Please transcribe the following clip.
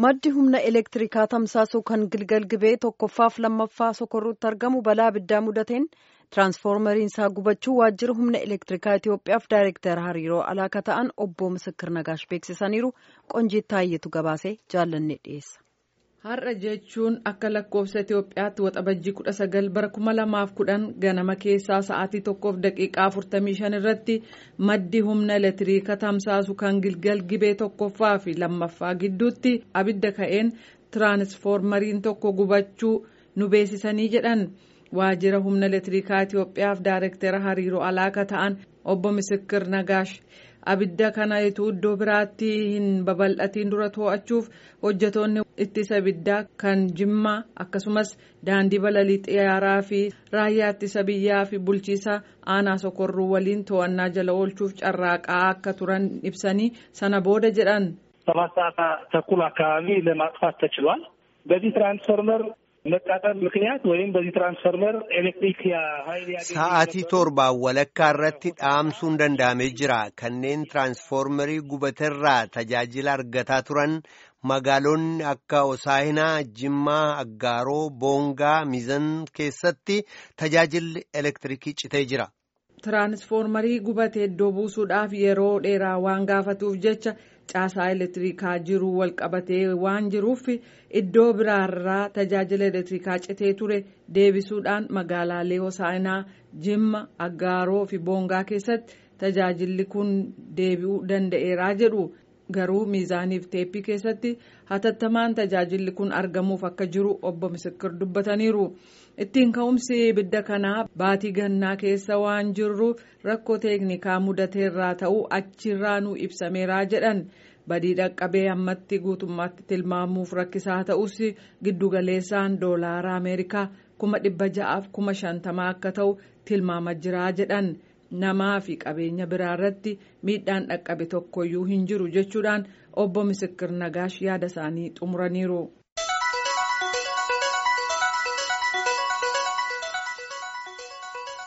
maddi humna elektirikaa tamsaasuu kan gilgal gibee tokkoffaaf lammaffaa sokorruutti argamu balaa abiddaa mudateen tiraansfoormariin isaa gubachuu waajjira humna elektirikaa Itoophiyaaf daayirektara hariiroo alaaka ta'an obbo Misakir Nagaash beeksisaniiru qonjiit taayyetu gabaasee jaallanne dhiyeessa. Har'a jechuun akka lakkoofsa Itoophiyaatti waxabajjii kudha sagal bara kuma lamaaf kudhan ganama keessaa sa'aatii tokkoof daqiiqaa afurtamii shan irratti maddi humna elektiriika tamsaasu kan gilgal gibee tokkoffaa fi lammaffaa gidduutti abidda ka'een tiraansfoormariin tokko gubachuu nu beeksisanii jedhan waajjira humna elektiriikaa Itoophiyaaf daayirektara hariiroo alaaka ta'an obbo Misikir Nagaash. abidda kana ituu iddoo biraatti hin babal'atiin dura to'achuuf hojjetoonni ittisa abiddaa kan jimmaa akkasumas daandii balalii xiyyaaraa fi raayyaa ittisa biyyaa fi bulchiisa aanaa sokorruu waliin to'annaa jala oolchuuf carraaqaa akka turan ibsanii sana booda jedhan. ሰባት ሰዓት ተኩል አካባቢ ለማጥፋት ተችሏል። በዚህ ትራንስፎርመር መቃጠል ምክንያት ወይም በዚህ ትራንስፎርመር ኤሌክትሪክ ኃይል sa'aatii torbaan walakkaa irratti dhaamsuun danda'amee jira kanneen tiraansfoormarii gubateerraa tajaajila argataa turan magaalonni akka osaahinaa jimmaa aggaaroo boongaa miizan keessatti tajaajilli elektirikii citee jira. tiraansfoormarii gubatee iddoo buusuudhaaf yeroo dheeraa waan gaafatuuf jecha caasaa elektirikaa jiru walqabatee waan jiruuf iddoo biraarraa tajaajila elektirikaa citee ture deebisuudhaan magaalaalee hosaanaa jimma aggaaroo fi boongaa keessatti tajaajilli kun deebi'uu danda'eeraa jedhu garuu miizaaniif teeppii keessatti hatattamaan tajaajilli kun argamuuf akka jiru obbo Misikir dubbataniiru. ittiin ka'umsi ibidda kanaa baatii gannaa keessa waan jirruuf rakkoo teeknikaa mudateerraa ta'uu achirraa nu ibsameeraa jedhan badii dhaqqabee ammatti guutummaatti tilmaamuuf rakkisaa ta'us giddugaleessaan doolaara ameerikaa kuma dhibba ja'aaf kuma shantamaa akka ta'u tilmaama jiraa jedhan namaa fi qabeenya biraarratti miidhaan dhaqqabe tokkoyyuu hin jiru jechuudhaan obbo Misikir Nagaash yaada isaanii xumuraniiru.